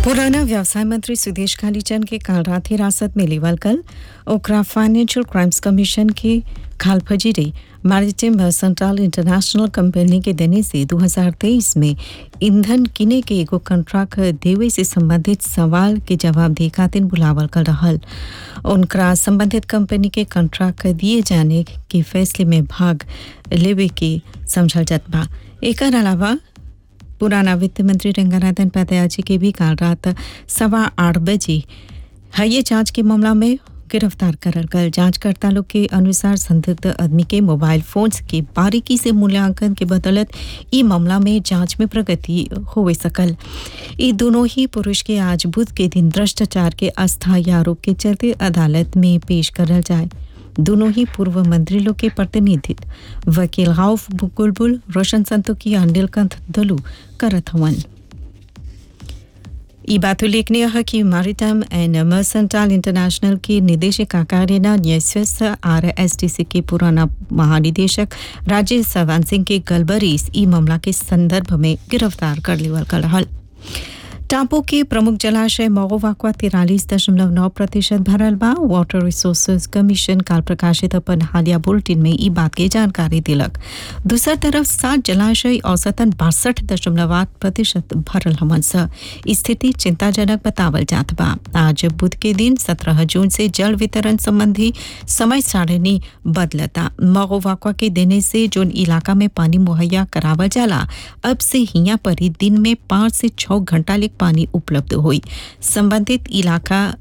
पुराना व्यवसाय मंत्री सुदेश कालीचंद के काल रात हिरासत में लेवल कल ओकरा फाइनेंशियल क्राइम्स कमीशन की खाल फजीरे मैरिटाइम सेंट्रल इंटरनेशनल कंपनी के देने से 2023 में ईंधन किने के एगो कंट्रैक्ट देवे से संबंधित सवाल के जवाब दे खातिर बुलावल कर रहल उनकरा संबंधित कंपनी के कंट्रैक्ट दिए जाने के फैसले में भाग लेवे के समझल जात बा एकर अलावा पुराना वित्त मंत्री रंगनाथन पातयाजी के भी काल रात सवा आठ बजे हये जांच के मामला में गिरफ्तार करल गल जांचकर्ता लोग के अनुसार संदिग्ध आदमी के मोबाइल फोन के बारीकी से मूल्यांकन के बदौलत ई मामला में जांच में प्रगति होवे सकल ई दोनों ही पुरुष के आज बुध के दिन भ्रष्टाचार के अस्थायी आरोप के चलते अदालत में पेश करल जाए दोनों ही पूर्व मंत्री लोग के प्रतिनिधित्व वकील गौफ बुलबुल रोशन संतोकी और नीलकंठ दलू करत हवन ई बात उल्लेखनीय है कि मैरिटाइम एंड मर्सेंटाइल इंटरनेशनल की निदेशक काकारेना न्यायस्वस आर एस टी सी के पुराना महानिदेशक राजेश सवान सिंह के गलबरीस ई मामला के संदर्भ में गिरफ्तार कर लेवल कर रहल टापू के प्रमुख जलाशय मोगोवाकवा तिरालीस दशमलव नौ प्रतिशत भरल बा वाटर रिसोर्सेज कमीशन काल प्रकाशित अपन हालिया बुलेटिन में ई बात के जानकारी दिलक दूसर तरफ सात जलाशय औसतन बासठ दशमलव आठ प्रतिशत भरल हमन स स्थिति चिंताजनक बतावल जात बा आज बुध के दिन सत्रह जून से जल वितरण संबंधी समय सारणी बदलता मोगोवाकवा के देने से जोन इलाका में पानी मुहैया करावल जाला अब से हिया पर ही दिन में पाँच से छः घंटा ले पानी उपलब्ध हुई संबंधित इलाका